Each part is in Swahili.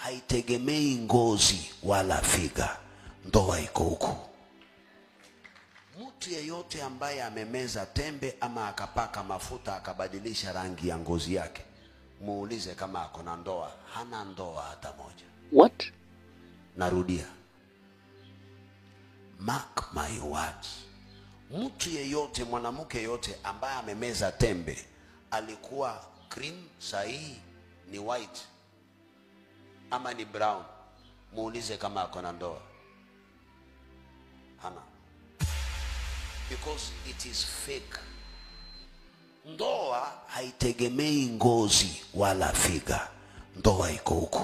haitegemei ngozi wala figa. Ndoa iko huku. Mtu yeyote ambaye amemeza tembe ama akapaka mafuta akabadilisha rangi ya ngozi yake, muulize kama ako na ndoa. Hana ndoa hata moja. What? Narudia, mark my words, mtu yeyote, mwanamke yeyote ambaye amemeza tembe, alikuwa cream, sahihi ni white ama ni brown, muulize kama ako na ndoa. Hana, because it is fake. Ndoa haitegemei ngozi wala figa. Ndoa iko huku.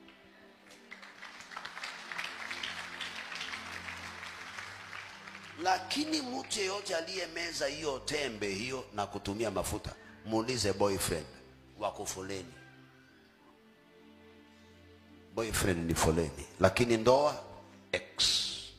Lakini mtu yeyote aliyemeza hiyo tembe hiyo na kutumia mafuta, muulize boyfriend wako foleni. Boyfriend ni foleni, lakini ndoa ex.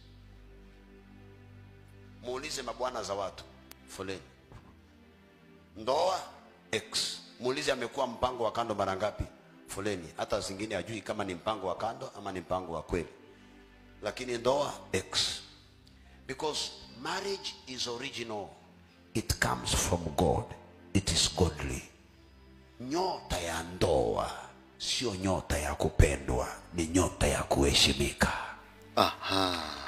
Muulize mabwana za watu foleni, ndoa ex. Muulize amekuwa mpango wa kando mara ngapi? Foleni. Hata zingine hajui kama ni mpango wa kando ama ni mpango wa kweli, lakini ndoa ex. Because marriage is original. It comes from God. It is godly. Nyota ya ndoa sio nyota ya kupendwa, ni nyota ya kuheshimika. Aha.